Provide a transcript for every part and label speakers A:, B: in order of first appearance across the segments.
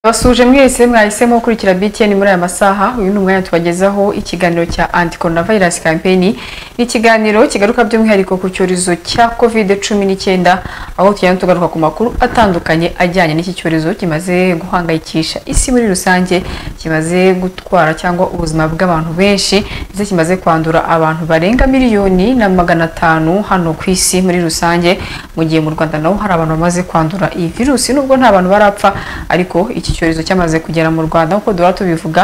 A: Basuje mwese mwahisemo gukurikira BTN muri aya masaha uyu ni umwanya tubagezaho ikiganiro cya anti coronavirus campaign ni ikiganiro kigaruka by'umwihariko ku cyorezo cya covid cumi n'icyenda aho tugenda tugaruka ku makuru atandukanye ajyanye n'iki cyorezo kimaze guhangayikisha isi muri rusange kimaze gutwara cyangwa ubuzima bw'abantu benshi ndetse kimaze kwandura abantu barenga miliyoni na magana atanu hano ku isi muri rusange mu gihe mu Rwanda naho hari abantu bamaze kwandura iyi virusi nubwo nta bantu barapfa ariko iki cyorezo cyamaze kugera mu Rwanda nk'uko duhora tubivuga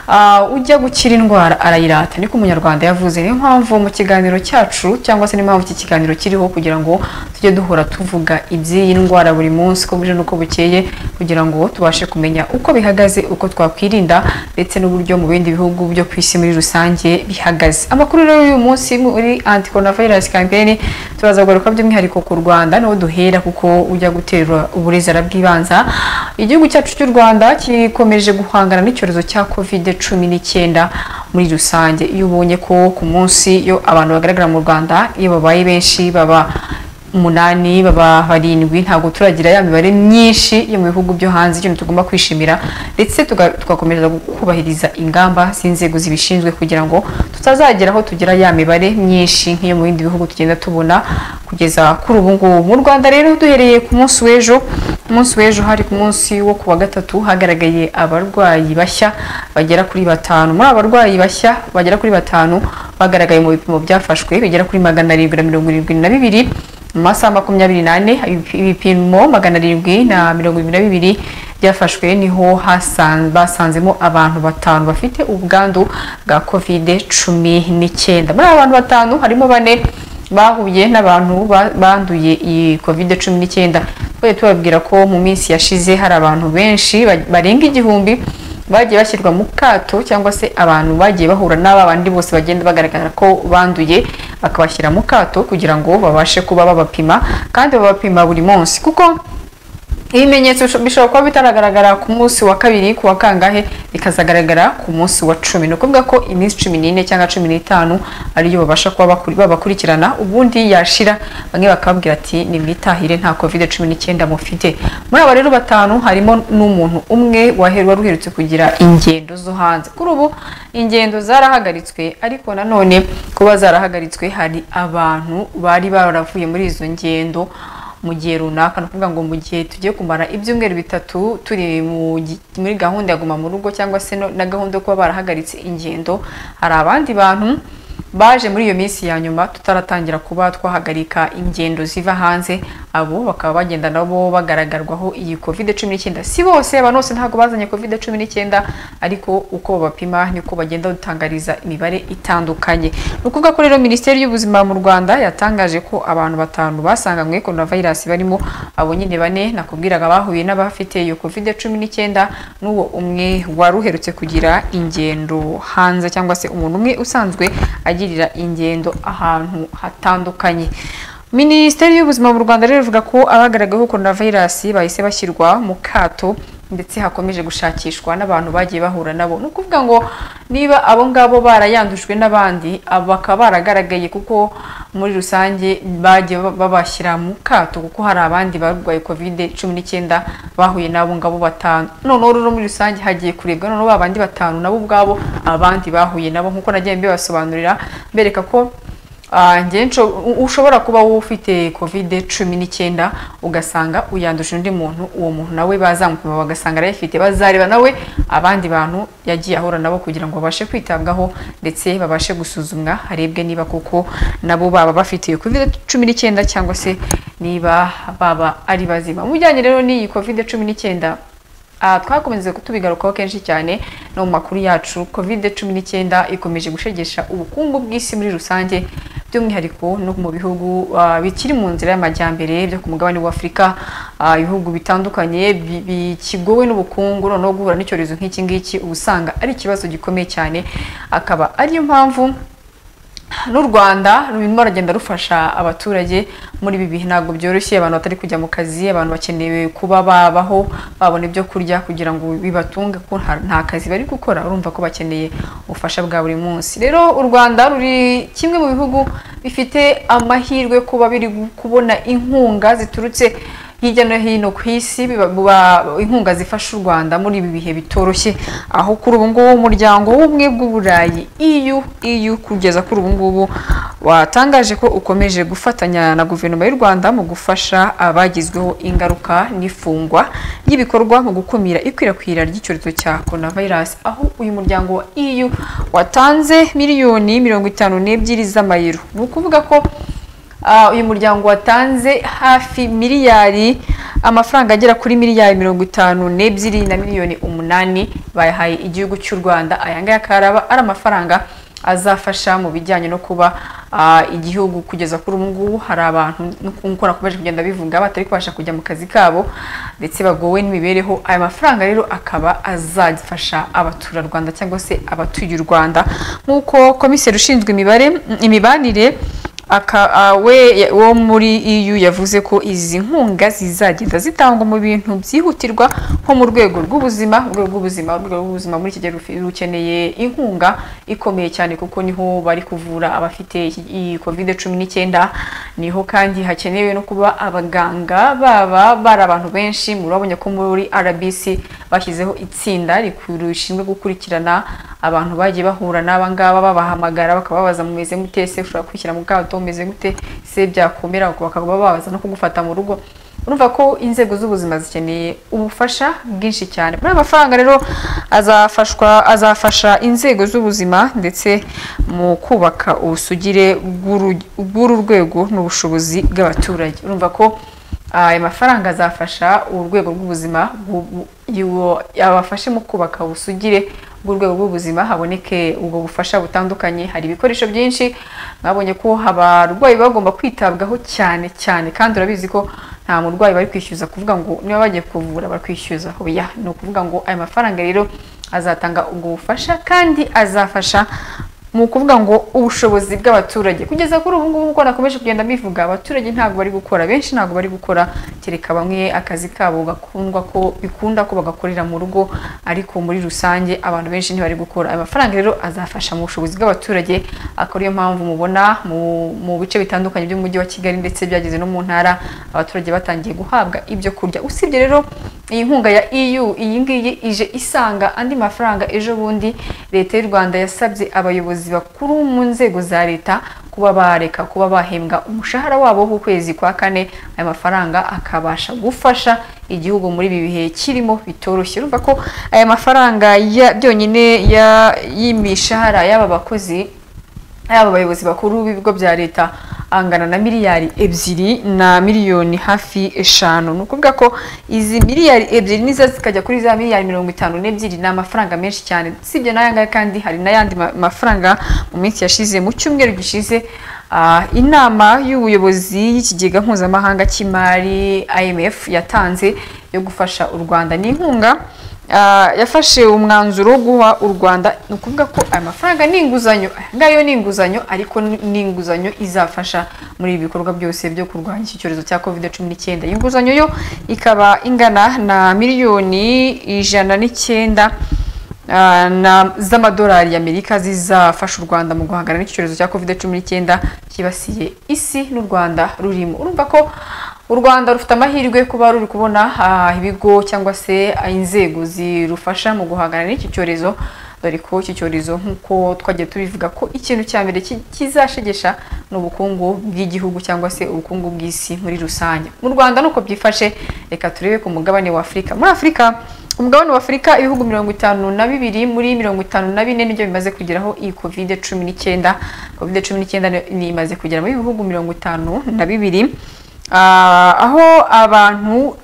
A: uh, ujya gukira indwara arayirata niko umunyarwanda yavuze niyo mpamvu mu kiganiro cyacu cyangwa se niyo mpamvu iki kiganiro kiriho kugira ngo tujye duhora tuvuga iby'iyi ndwara buri munsi uko buje n'uko bukeye kugira ngo tubashe kumenya uko bihagaze uko twakwirinda ndetse n'uburyo mu bindi bihugu byo ku isi muri rusange bihagaze amakuru rero y'uyu munsi muri anti coronavirus campaign turaza kugaruka by'umwihariko ku Rwanda niho duhera kuko ujya guterwa uburezara bw'ibanza igihugu cyacu cy'u Rwanda kikomeje guhangana n'icyorezo cya covid cumi n'icyenda muri rusange iyo ubonye ko ku munsi iyo abantu bagaragara mu Rwanda iyo babaye benshi baba umunani baba barindwi ntabwo turagira ya mibare myinshi yo mu bihugu byo hanze ikintu tugomba kwishimira ndetse tugakomeza kubahiriza ingamba z'inzego zibishinzwe kugira ngo tutazagera aho tugira ya mibare myinshi nk'iyo mu bindi bihugu tugenda tubona kugeza kuri ubu ngubu mu rwanda rero duhereye ku munsi w'ejo umunsi w'ejo hari ku munsi wo ku wa gatatu hagaragaye abarwayi bashya bagera kuri batanu muri abarwayi bashya bagera kuri batanu bagaragaye mu bipimo byafashwe bigera kuri magana arindwi na mirongo irindwi na bibiri mu masaha makumyabiri n'ane ibipimo magana arindwi na mirongo irindwi na bibiri byafashwe niho basanzemo abantu batanu bafite ubwandu bwa kovide cumi n'icyenda muri aba bantu batanu harimo bane bahuye n'abantu banduye iyi kovide cumi n'icyenda twari tubabwira ko mu minsi yashize hari abantu benshi barenga igihumbi bagiye bashyirwa mu kato cyangwa se abantu bagiye bahura n'aba bandi bose bagenda bagaragara ko banduye bakabashyira mu kato kugira ngo babashe kuba babapima kandi babapima buri munsi kuko ibimenyetso bishobora kuba bitaragaragara ku munsi wa kabiri ku wa kangahe bikazagaragara ku munsi wa cumi ni ukuvuga ko iminsi cumi n'ine cyangwa cumi n'itanu ariyo babasha kuba babakurikirana ubundi yashira bamwe bakababwira ati nimwitahire nta covid cumi n'icyenda mufite muri aba rero batanu harimo n'umuntu umwe wari uherutse kugira ingendo zo hanze kuri ubu ingendo zarahagaritswe ariko nanone kuba zarahagaritswe hari abantu bari baravuye muri izo ngendo mu gihe runaka ni ukuvuga ngo mu gihe tugiye kumara ibyumweru bitatu turi muri gahunda ya guma mu rugo cyangwa se na gahunda yo kuba barahagaritse ingendo hari abandi bantu baje muri iyo minsi ya nyuma tutaratangira kuba twahagarika ingendo ziva hanze abo bakaba bagenda nabo bagaragarwaho iyi covid cumi n'icyenda si bose abantu bose ntabwo bazanye covid cumi n'icyenda ariko uko bapima niko bagenda dutangariza imibare itandukanye ni ukuvuga ko rero minisiteri y'ubuzima mu rwanda yatangaje ko abantu batanu basanganywe coronavirus barimo abo nyine bane nakubwiraga bahuye n'abafite iyo covid cumi n'icyenda n'uwo umwe wari uherutse kugira ingendo hanze cyangwa se umuntu umwe usanzwe agirira ingendo ahantu hatandukanye minisiteri y'ubuzima mu rwanda rero ivuga ko abagaragayeho coronavirus bahise bashyirwa mu kato ndetse hakomeje gushakishwa n'abantu bagiye bahura nabo ni ukuvuga ngo niba abo ngabo barayandujwe n'abandi bakaba baragaragaye kuko muri rusange bagiye babashyira mu kato kuko hari abandi barwaye kovide cumi n'icyenda bahuye n'abo ngabo batanu noneho rero muri rusange hagiye kurebwa noneho ba bandi batanu nabo ubwabo abandi bahuye nabo nk'uko nagiye mbibasobanurira mbereka ko ushobora kuba wowe ufite kovide cumi n'icyenda ugasanga uyanduje undi muntu uwo muntu nawe bazamupima bagasanga arayifite bazareba nawe abandi bantu yagiye ahura nabo kugira ngo babashe kwitabwaho ndetse babashe gusuzumwa harebwe niba koko nabo baba bafite iyo kovide cumi n'icyenda cyangwa se niba baba ari bazima mu bijyanye rero n'iyi kovide cumi n'icyenda twakomeze kutubigarukaho kenshi cyane no mu makuru yacu covid cumi n'icyenda ikomeje gushegesha ubukungu bw'isi muri rusange by'umwihariko no mu bihugu bikiri mu nzira y'amajyambere byo ku mugabane w'afurika ibihugu bitandukanye bikigowe n'ubukungu noneho guhura n'icyorezo nk'iki ngiki uba usanga ari ikibazo gikomeye cyane akaba ariyo mpamvu n'u rwanda rurimo ruragenda rufasha abaturage muri ibi bihe ntabwo byoroshye abantu batari kujya mu kazi abantu bakeneye kuba babaho babona ibyo kurya kugira ngo bibatunge ko nta kazi bari gukora urumva ko bakeneye ubufasha bwa buri munsi rero u rwanda ruri kimwe mu bihugu bifite amahirwe kuba biri kubona inkunga ziturutse hirya no hino ku isi biba- buba- inkunga zifasha u Rwanda muri ibi bihe bitoroshye aho kuri ubu ngubu umuryango w'ubumwe bw'uburayi EU EU kugeza kuri ubu ngubu watangaje ko ukomeje gufatanya na guverinoma y'u Rwanda mu gufasha abagizweho ingaruka n'ifungwa ry'ibikorwa mu gukumira ikwirakwira ry'icyorezo cya coronavirus aho uyu muryango wa EU watanze miliyoni mirongo itanu n'ebyiri z'amayero ni ukuvuga ko Ah, uyu muryango watanze hafi miliyari amafaranga agera kuri miliyari mirongo itanu n'ebyiri na miliyoni umunani bayahaye igihugu cy'u rwanda aya ngaya akaba araba ari amafaranga azafasha mu bijyanye no kuba ah, igihugu kugeza kuri ubu ngubu hari abantu nk'uko nakomeje kugenda bivuga batari kubasha kujya mu kazi kabo ndetse bagowe n'imibereho aya mafaranga rero akaba azafasha abaturarwanda cyangwa se abatuye u rwanda nk'uko komiseri ushinzwe imibare imibanire Aka, ah, we ya- wo muri EU yavuze ko izi nkunga zizagenda zitangwa mu bintu byihutirwa nko mu rwego rw'ubuzima urwego rw'ubuzima urwego rw'ubuzima muri iki gihe rufi- rukeneye inkunga ikomeye cyane kuko niho bari kuvura abafite iki- iyi covid cumi n'icyenda niho kandi hakenewe no kuba abaganga baba bari abantu benshi murabonye ko muri RBC bashyizeho itsinda rikuru- rishinzwe gukurikirana abantu bagiye bahura n'aba ngaba babahamagara bakababaza mumeze gute se ushobora kwishyira mu kato mumeze gute se byakomera bakaba babaza no kugufata mu rugo urumva ko inzego z'ubuzima zikeneye ubufasha bwinshi cyane muri ayo mafaranga rero azafashwa azafasha inzego z'ubuzima ndetse mu kubaka ubusugire bw'uru- bw'uru rwego n'ubushobozi bw'abaturage urumva ko aya mafaranga azafasha urwego rw'ubuzima bu- bu- y'uwo- yabafashe mu kubaka ubusugire bw'urwego rw'ubuzima haboneke ubwo bufasha butandukanye hari ibikoresho byinshi mwabonye ko abarwayi bagomba kwitabwaho cyane cyane kandi urabizi ko nta murwayi bari kwishyuza kuvuga ngo niba bagiye kuvura bakwishyuza oya ni ukuvuga ngo aya mafaranga rero azatanga ubwo bufasha kandi azafasha mu ukuvuga ngo ubushobozi bw'abaturage kugeza kuri ubu ngubu uko nakomeje kugenda mbivuga abaturage ntabwo bari gukora benshi ntabwo bari gukora kereka bamwe akazi kabo gakundwa ko bikunda ko bagakorera mu rugo ariko muri rusange abantu benshi ntibari gukora ayo mafaranga rero azafasha mu bushobozi bw'abaturage akaba ariyo mpamvu mubona mu, mu bice bitandukanye by'umujyi wa kigali ndetse byageze no mu ntara abaturage batangiye guhabwa ibyo kurya usibye rero iyi nkunga ya EU iyi ngiyi ije isanga andi mafaranga ejo bundi leta y'u Rwanda yasabye abayobozi bakuru mu nzego za leta kuba bareka kuba bahembwa umushahara wabo w'ukwezi kwa kane aya mafaranga akabasha gufasha igihugu muri ibi bihe kirimo bitoroshye urumva ko aya mafaranga ya- byonyine ya- y'imishahara y'aba bakozi yaba abayobozi bakuru b'ibigo bya leta angana na miliyari ebyiri na miliyoni hafi eshanu ni ukuvuga ko izi miliyari ebyiri nizo zikajya kuri za miliyari mirongo itanu n'ebyiri ni amafaranga menshi cyane usibye n'aya ngaya kandi hari n'ayandi ma- mafaranga mu minsi yashize mu cyumweru gishize ah, inama y'ubuyobozi y'ikigega mpuzamahanga cy'imari IMF yatanze yo gufasha u Rwanda ni inkunga Ah, yafashe umwanzuro wo guha u Rwanda ni ukuvuga ko aya mafaranga ni inguzanyo aya ngayo ni inguzanyo ariko ni ni inguzanyo izafasha muri ibi bikorwa byose byo kurwanya iki cyorezo cya covid cumi n'icyenda iyi nguzanyo yo ikaba ingana na miliyoni ijana n'icyenda ah, na- z'amadolari y'amerika zizafasha u rwanda mu guhangana n'iki cyorezo cya covid cumi n'icyenda cyibasiye isi n'u rwanda rurimo urumva ko u rwanda rufite amahirwe kuba ruri kubona ah, ibigo cyangwa se ah, inzego zirufasha mu guhangana n'iki cyorezo dore ko iki cyorezo nk'uko twagiye tubivuga ko ikintu cya mbere ki- kizashegesha ni ubukungu bw'igihugu cyangwa se ubukungu bw'isi muri rusange mu rwanda nuko byifashe reka turebe ku mugabane wa afurika muri afurika umugabane wa afurika ibihugu mirongo itanu na bibiri muri mirongo itanu na bine nibyo bimaze kugeraho iyi covid cumi n'icyenda covid cumi n'icyenda ni imaze kugera muri ibihugu mirongo itanu na bibiri Ah, aho abantu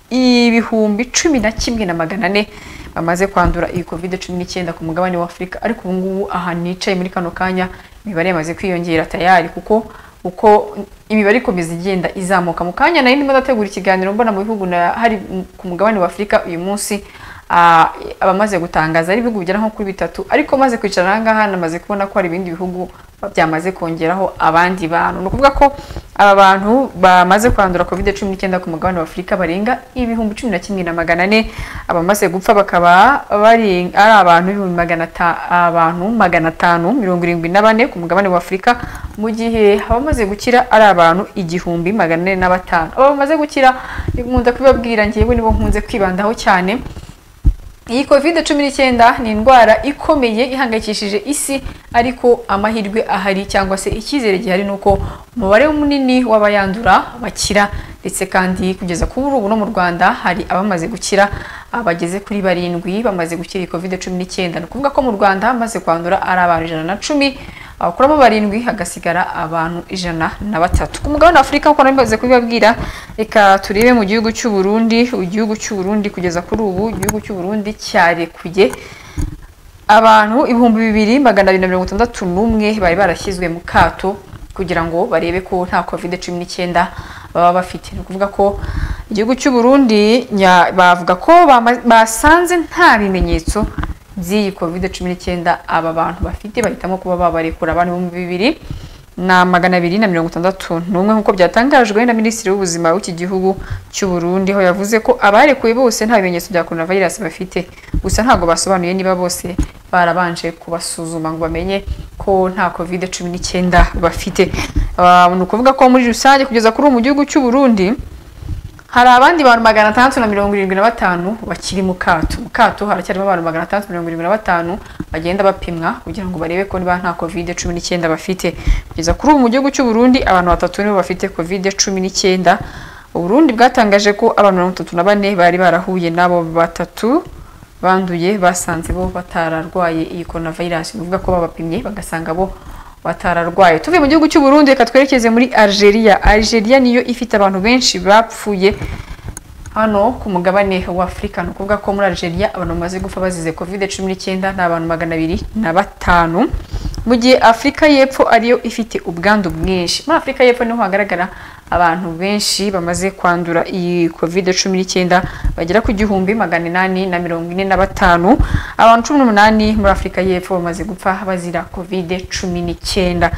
A: ibihumbi cumi na kimwe na magana ane bamaze kwandura iyi covid cumi n'icyenda ku mugabane wa afurika ariko ubu ngubu aha nicaye muri kano kanya imibare yamaze kwiyongera tayari kuko uko imibare ikomeza igenda izamuka mu kanya nari ndimo ndategura ikiganiro mbona mu bihugu na hari m- ku mugabane wa afurika uyu munsi ah, abamaze gutangaza ari ibihugu bigera nko kuri bitatu ariko maze kwicara aha ngaha namaze kubona ko hari ibindi bihugu byamaze kongeraho abandi bantu ni ukuvuga ko aba bantu bamaze kwandura covid cumi n'icyenda ku mugabane wa afurika barenga ibihumbi cumi na kimwe na magana ane abamaze gupfa bakaba bari ari abantu ibihumbi magana ata- abantu magana atanu mirongo irindwi na bane ku mugabane wa afurika mu gihe abamaze gukira ari abantu igihumbi magana ane na batanu aba bamaze gukira nkunda kubibabwira ngewe nibo nkunze kwibandaho cyane iyi covid cumi n'icyenda ni indwara ikomeye ihangayikishije isi ariko amahirwe ahari cyangwa se icyizere gihari ni uko umubare munini w'abayandura bakira ndetse kandi kugeza kuri ubu no mu rwanda hari abamaze gukira abageze kuri barindwi bamaze gukira iyi covid cumi n'icyenda ni ukuvuga ko mu rwanda hamaze kwandura ari abantu ijana na cumi abakuramo barindwi hagasigara abantu ijana na batatu ku mugabane wa afurika nk'uko nabimaze kubibabwira reka turebe mu gihugu cy'u Burundi igihugu cy'u Burundi kugeza kuri ubu igihugu cy'u Burundi cyarekuye abantu ibihumbi bibiri magana abiri na mirongo itandatu n'umwe bari barashyizwe mu kato kugira ngo barebe ko nta covid cumi n'icyenda baba bafite ni ukuvuga ko igihugu cy'u Burundi nya- bavuga ko bama- basanze nta bimenyetso by'iyi covid cumi n'icyenda aba bantu bafite bahitamo kuba babarekura abantu ibihumbi bibiri na magana abiri na mirongo itandatu n'umwe nk'uko byatangajwe na minisitiri w'ubuzima w'iki gihugu cy'u Burundi aho yavuze ko abarekuwe bose nta bimenyetso bya coronavirus bafite gusa ntabwo basobanuye niba bose barabanje kubasuzuma ngo bamenye ko nta covid cumi n'icyenda bafite Ah, ni ukuvuga ko muri rusange kugeza kuri ubu mu gihugu cy'u Burundi hari abandi bantu magana atandatu na mirongo irindwi na batanu bakiri mu kato mu kato haracyarimo abantu magana atandatu mirongo irindwi na batanu bagenda bapimwa kugira ngo barebe ko niba nta covid cumi n'icyenda bafite kugeza kuri ubu mu gihugu cy'u Burundi abantu batatu nibo bafite covid cumi n'icyenda uburundi bwatangaje ko abantu mirongo itatu na bane bari barahuye n'abo batatu banduye basanze bo batararwaye iyi coronavirus ni ukuvuga ko babapimye bagasanga bo batararwaye tuvuye mu gihugu cy'u Burundi reka twerekeze muri Algeria Algeria niyo ifite abantu benshi bapfuye hano ku mugabane wa Afurika ni ukuvuga ko muri Algeria abantu bamaze gupfa bazize covid cumi n'icyenda ni abantu magana abiri na batanu mu gihe Afurika y'Epfo ariyo ifite ubwandu bwinshi muri Afurika y'Epfo niho hagaragara abantu benshi bamaze kwandura iyi covid cumi n'icyenda bagera ku gihumbi magana inani na mirongo ine na batanu abantu cumi n'umunani muri Afurika y'Epfo bamaze gupfa bazira covid cumi n'icyenda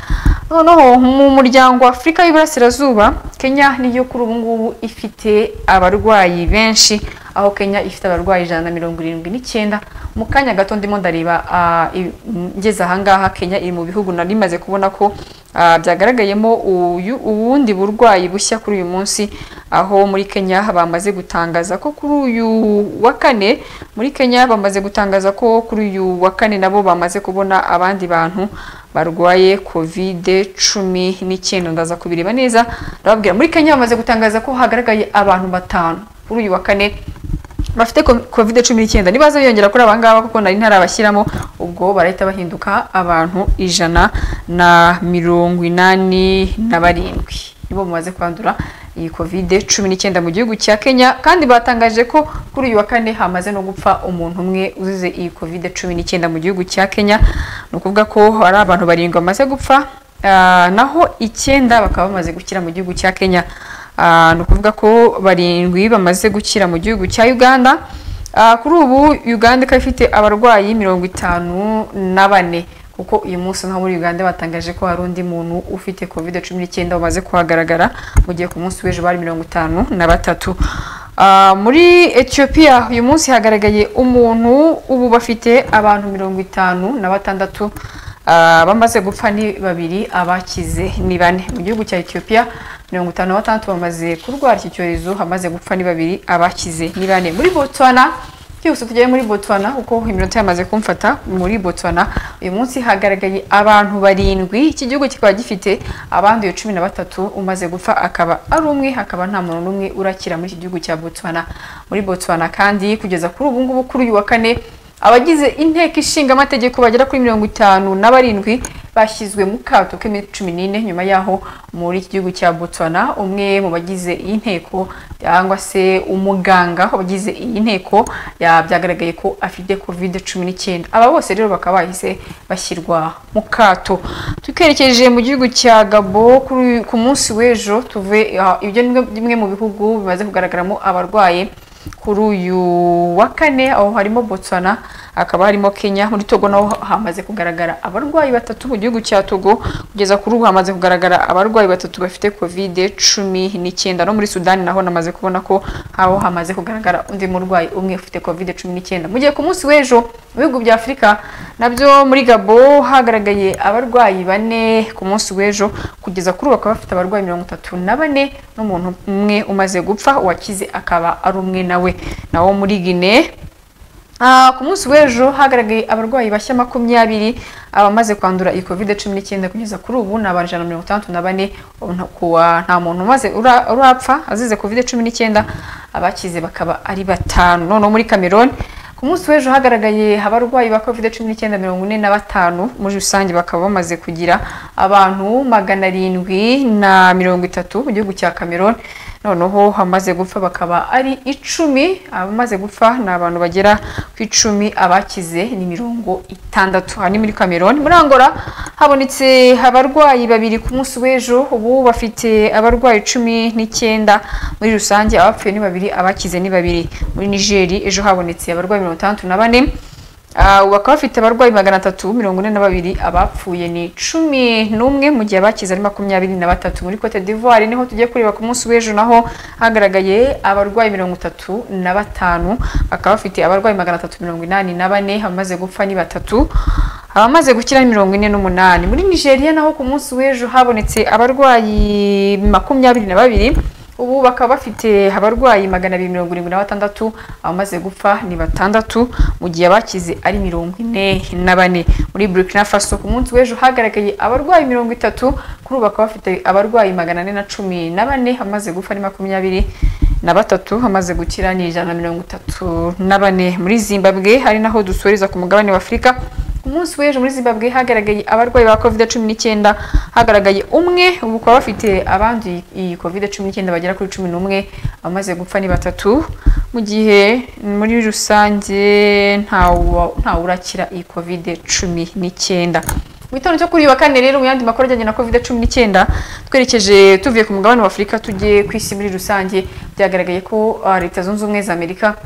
A: noneho mu muryango wa Afurika y'Iburasirazuba Kenya niyo kuri ubu ngubu ifite abarwayi benshi aho Kenya ifite abarwayi ijana na mirongo irindwi n'icyenda mu kanya gato ndimo ndareba ah, i- m- ngeze ahangaha Kenya iri mu bihugu nari maze kubona ko ah, byagaragayemo uyu- ubundi burwayi bushya kuri uyu munsi aho muri Kenya bamaze gutangaza ko kuri uyu wa kane muri Kenya bamaze gutangaza ko kuri uyu wa kane nabo bamaze kubona abandi bantu barwaye covid cumi n'icyenda ndaza kubireba neza ndababwira muri Kenya bamaze gutangaza ko hagaragaye abantu batanu kuri uyu wa kane bafite covid cumi n'icyenda nibaza biyongera kuri abangaba kuko nari ntarabashyiramo ubwo barahita bahinduka abantu ijana na mirongo inani na barindwi nibo bamaze kwandura iyi covid cumi n'icyenda mu gihugu cya kenya kandi batangaje ko kuri uyu wa kane hamaze no gupfa umuntu umwe uzize iyi covid cumi n'icyenda mu gihugu cya kenya ni ukuvuga ko hari abantu barindwi bamaze gupfa ah, naho icyenda bakaba bamaze gukira mu gihugu cya kenya Ah, ni ukuvuga ko barindwi bamaze gukira mu gihugu cya uganda Ah, kuri ubu uganda ikaba ifite abarwayi mirongo itanu na bane kuko uyu munsi naho muri uganda batangaje ko hari undi muntu ufite covid cumi n'icyenda wamaze kuhagaragara mu gihe ku munsi w'ejo bari mirongo itanu na batatu Ah, muri ethiopia uyu munsi hagaragaye umuntu ubu bafite abantu mirongo itanu na batandatu Ah, bamaze gupfa ni babiri abakize ni bane mu gihugu cya ethiopia mirongo itanu na batandatu bamaze kurwara iki cyorezo hamaze gupfa ni babiri abakize ni bane muri botswana byose tujyayo muri botswana kuko iminota yamaze kumfata muri botswana uyu munsi hagaragaye abantu barindwi iki gihugu kikaba gifite abanduye cumi na batatu umaze gupfa akaba ari umwe hakaba nta muntu n'umwe urakira muri iki gihugu cya botswana muri botswana kandi kugeza kuri ubu ngubu kuri uyu wa kane abagize inteko ishinga amategeko bagera kuri mirongo itanu na barindwi bashyizwe mu kato k'iminsi cumi n'ine nyuma yaho muri iki gihugu cya botswana umwe mu bagize iyi nteko cyangwa se umuganga wagize iyi nteko ya- byagaragaye ko afite covid cumi n'icyenda aba bose rero bakaba bahise bashyirwa mu kato twerekeje mu gihugu cya gabo kuri- ku munsi w'ejo tuve ah, ibyo ni bimwe mu bihugu bimaze kugaragaramo abarwaye kuri uyu wa kane aho harimo Botswana hakaba harimo Kenya muri Togo naho hamaze kugaragara abarwayi batatu mu gihugu cya Togo kugeza kuri ubu hamaze kugaragara abarwayi batatu bafite covid cumi n'icyenda no muri Sudani naho namaze kubona ko aho hamaze kugaragara undi murwayi umwe ufite covid cumi n'icyenda mu gihe ku munsi w'ejo mu bihugu bya Afurika nabyo muri Gabo hagaragaye abarwayi bane ku munsi w'ejo kugeza kuri ubu bakaba bafite abarwayi mirongo itatu na bane n'umuntu umwe umaze gupfa uwakize akaba ari umwe nawe naho muri Guinea Ah, ku munsi w'ejo hagaragaye abarwayi bashya makumyabiri abamaze kwandura iyi covid cumi n'icyenda kugeza kuri ubu ni abantu ijana na mirongo itandatu na bane nta- kuwa- nta muntu umaze ura- urapfa azize covid cumi n'icyenda abakize bakaba ari batanu noneho muri cameroon ku munsi w'ejo hagaragaye abarwayi ba covid cumi n'icyenda mirongo ine na batanu muri rusange bakaba bamaze kugira abantu magana arindwi na mirongo itatu mu gihugu cya cameroon noneho hamaze gupfa bakaba ari icumi abamaze gupfa ni abantu bagera ku icumi abakize ni mirongo itandatu aha ni muri cameroon muri angola habonetse abarwayi babiri ku munsi w'ejo ubu bafite abarwayi cumi n'icyenda muri rusange abapfuye ni babiri abakize ni babiri muri nigeri ejo habonetse abarwayi mirongo itandatu na bane Ah, ubu bakaba bafite abarwayi magana atatu mirongo ine na babiri abapfuye ni cumi n'umwe mu gihe abakize ari makumyabiri na batatu muri cote d'ivoire niho tugiye kureba ku munsi w'ejo naho hagaragaye abarwayi mirongo itatu na batanu bakaba bafite abarwayi magana atatu mirongo inani na bane abamaze gupfa ni batatu abamaze gukira ni mirongo ine n'umunani muri nigeria naho ku munsi w'ejo habonetse abarwayi makumyabiri na babiri ubu bakaba bafite abarwayi magana abiri mirongo irindwi na batandatu abamaze gupfa ni batandatu mu gihe abakize ari mirongo ine na bane muri burkina faso ku munsi w'ejo hagaragaye abarwayi mirongo itatu kuri ubu bakaba bafite abarwayi magana ane na cumi na bane abamaze gupfa ni makumyabiri na batatu hamaze gukira ni ijana na mirongo itatu na bane muri zimbabwe hari naho dusoreza ku mugabane wa afurika ku munsi w'ejo muri zimbabwe hagaragaye abarwayi ba covid cumi n'icyenda hagaragaye umwe ubu bakaba bafite abanduye iyi covid cumi n'icyenda bagera kuri cumi n'umwe abamaze gupfa ni batatu mu gihe muri rusange ntawu- ntawe urakira iyi covid cumi n'icyenda mu gitondo cyo kuri uyu wa kane rero mu yandi makuru ajyanye na covid cumi n'icyenda twerekeje tuvuye ku mugabane wa afurika tugiye ku isi muri rusange byagaragaye ko ah, leta zunze ubumwe za amerika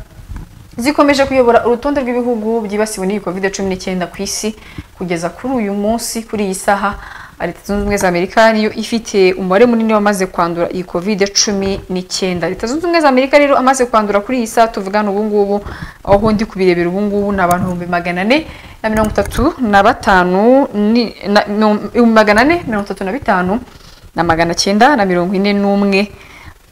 A: zikomeje kuyobora urutonde rw'ibihugu byibasiwe n'iyi covid cumi n'icyenda ku isi kugeza kuri uyu munsi kuri iyi saha leta zunze ubumwe za amerika niyo ifite umubare munini wamaze kwandura iyi covid cumi n'icyenda leta zunze ubumwe za amerika rero amaze kwandura kuri iyi saha tuvugana ubu ngubu aho ndi kubirebera ubu ngubu ni abantu ibihumbi magana ane na mirongo itatu na batanu ni- na- mirongo- ibihumbi magana ane mirongo itatu na bitanu na magana cyenda na mirongo ine n'umwe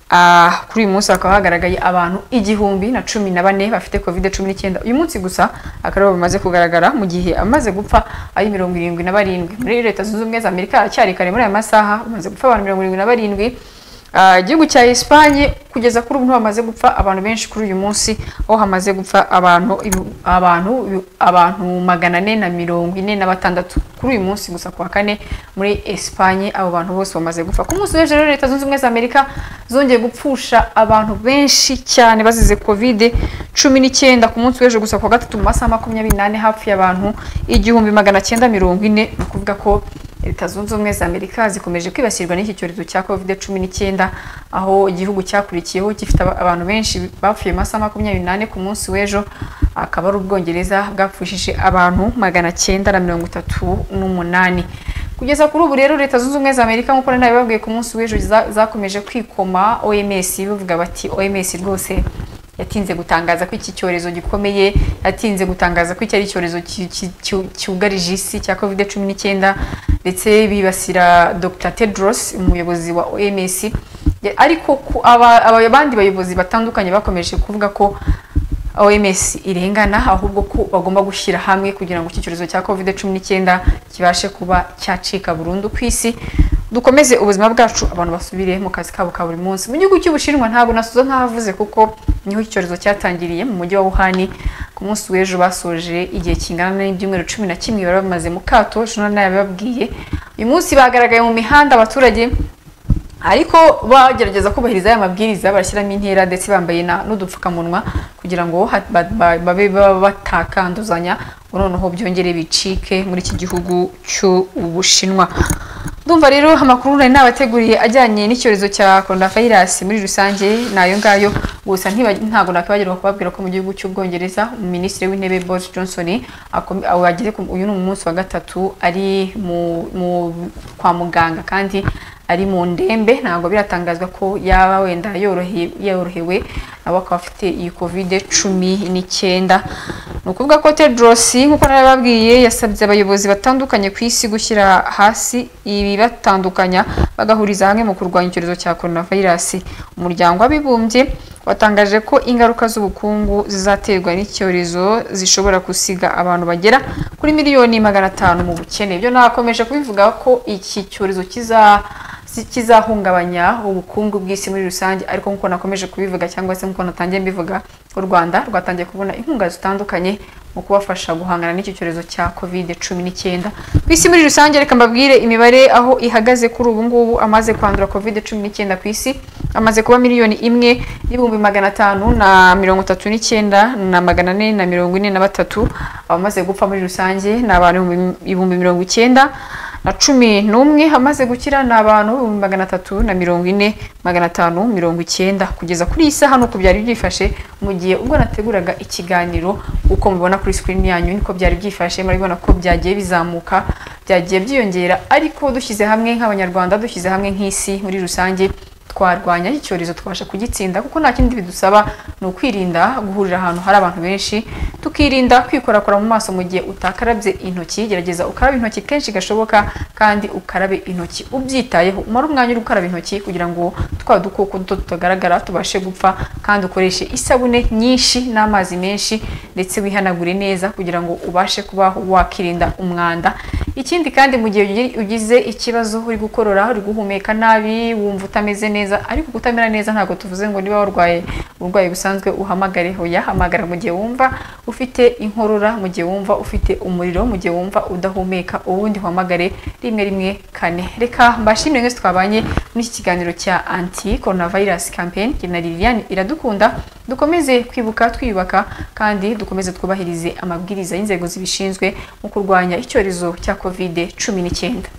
A: Ah, kuri uyu munsi hakaba hagaragaye abantu igihumbi na cumi na bane bafite covid cumi n'icyenda uyu munsi gusa akarabo bamaze kugaragara mu gihe amaze gupfa ari mirongo irindwi na barindwi muri leta zunze ubumwe za amerika haracyari kare muri aya masaha bamaze gupfa abantu mirongo irindwi na barindwi Ah, igihugu cya Espagne kugeza kuri ubu niho hamaze gupfa abantu benshi kuri uyu munsi aho hamaze gupfa abantu ibu- abantu ibu- abantu magana ane na mirongo ine na batandatu kuri uyu munsi gusa ku wa kane muri Espagne abo bantu bose bamaze gupfa ku munsi w'ejo rero leta zunze ubumwe za Amerika zongeye gupfusha abantu benshi cyane bazize covid cumi n'icyenda ku munsi w'ejo gusa ku wa gatatu mu masaha makumyabiri n'ane hafi y'abantu igihumbi magana cyenda mirongo ine ni ukuvuga ko leta zunze ubumwe za amerika zikomeje kwibasirwa n'iki cyorezo cya covid cumi n'icyenda aho igihugu cyakurikiyeho gifite aba- abantu benshi bapfuye mu masaha makumyabiri n'ane ku munsi w'ejo akaba ari ubwongereza bwapfushije abantu magana cyenda na mirongo itatu n'umunani kugeza kuri ubu rero leta zunze ubumwe za amerika nk'uko nari nabibabwiye ku munsi w'ejo za- zakomeje kwikoma oms bavuga bati oms rwose yatinze gutangaza ko iki cyorezo gikomeye yatinze gutangaza ko iki ari icyorezo ki- ki- ki- cyugarije isi cya covid cumi n'icyenda ndetse bibasira dr tedros umuyobozi wa oms Ya- ariko ku- aba- aba- abandi bayobozi batandukanye bakomeje kuvuga ko OMS irengana ahubwo ko bagomba gushyira hamwe kugira ngo iki cyorezo cya covid cumi n'icyenda kibashe kuba cyacika burundu ku isi dukomeze ubuzima bwacu abantu basubire mu kazi kabo ka buri munsi mu gihugu cy'ubushinwa ntabwo nasuza nk'ahavuze kuko niho iki cyorezo cyatangiriye mu mujyi wa wuhani ku munsi w'ejo basoje igihe kingana n'ibyumweru cumi na kimwe bari bamaze mu kato ejo nabibabwiye uyu munsi bagaragaye mu mihanda abaturage ariko bagerageza kubahiriza aya mabwiriza barashyiramo intera ndetse bambaye na- n'udupfukamunwa kugira ngo ha- ba- ba- babe baba batakanduzanya ngo noneho byongere bicike muri iki gihugu cy'ubushinwa ndumva rero amakuru nari nabateguriye ajyanye n'icyorezo cya coronavirus muri rusange ni ayo ngayo gusa ntiba- ntabwo nakwibagirwa kubabwira ko mu gihugu cy'ubwongereza minisitiri w'intebe boris johnson akom- aho ageze ku- uyu ni umunsi wa gatatu ari mu- mu- kwa muganga kandi ari mu ndembe ntabwo biratangazwa ko yaba wenda yorohe- yorohewe abo akaba afite iyi covid cumi n'icyenda ni ukuvuga ko tedros nk'uko narababwiye yasabye abayobozi batandukanye ku isi gushyira hasi ibibatandukanya bagahuriza hamwe mu kurwanya icyorezo cya coronavirus umuryango w'abibumbye watangaje ko ingaruka z'ubukungu zizaterwa n'icyorezo zishobora gusiga abantu bagera kuri miliyoni magana atanu mu bukene ibyo nakomeje kubivuga ko iki cyorezo kiza si- kizahungabanya ubukungu bw'isi muri rusange ariko nk'uko nakomeje kubivuga cyangwa se nk'uko natangiye mbivuga u rwanda rwatangiye kubona inkunga zitandukanye mu kubafasha guhangana n'icyo cyorezo cya covid cumi n'icyenda ku isi muri rusange reka mbabwire imibare aho ihagaze kuri ubu ngubu amaze kwandura covid cumi n'icyenda ku isi amaze kuba miliyoni imwe n'ibihumbi magana atanu na mirongo itatu n'icyenda na magana ane na mirongo ine na batatu abamaze gupfa muri rusange ni abantu ibihumbi- ibihumbi mirongo icyenda na cumi n'umwe amaze gukira ni abantu ibihumbi magana atatu na mirongo ine magana atanu mirongo icyenda kugeza kuri iyi saha nuko byari byifashe mu gihe ubwo nateguraga ikiganiro uko mubibona kuri sikirini yanyu niko byari byifashe murabibona ko byagiye bizamuka byagiye byiyongera ariko dushyize hamwe nk'abanyarwanda dushyize hamwe nk'isi muri rusange twarwanya icyorezo twabasha kugitsinda kuko nta kindi bidusaba ni ukwirinda guhurira ahantu hari abantu benshi tukirinda kwikorakora mu maso mu gihe utakarabye intoki gerageza ukarabe intoki kenshi gashoboka kandi ukarabe intoki ubyitayeho umare umwanya uri gukaraba intoki kugira ngo twa dukoko duto tutagaragara tubashe gupfa kandi ukoreshe isabune nyinshi n'amazi menshi ndetse wihanagure neza kugira ngo ubashe kubaho wakirinda umwanda ikindi kandi mu gihe ugi- ugize ikibazo uri gukorora uri guhumeka nabi wumva utameze neza ariko kutamera neza ntabwo tuvuze ngo niba warwaye uburwayi busanzwe uhamagare hoya hamagara mu gihe wumva ufite inkorora mu gihe wumva ufite umuriro mu gihe wumva udahumeka ubundi uhamagare rimwe rimwe kane reka mbashimire mwese twabanye muri iki kiganiro cya anti coronavirus campaign jye na Liliane iradukunda dukomeze kwibuka twiyubaka kandi dukomeze twubahirize amabwiriza y'inzego zibishinzwe mu kurwanya icyorezo cya covid cumi n'icyenda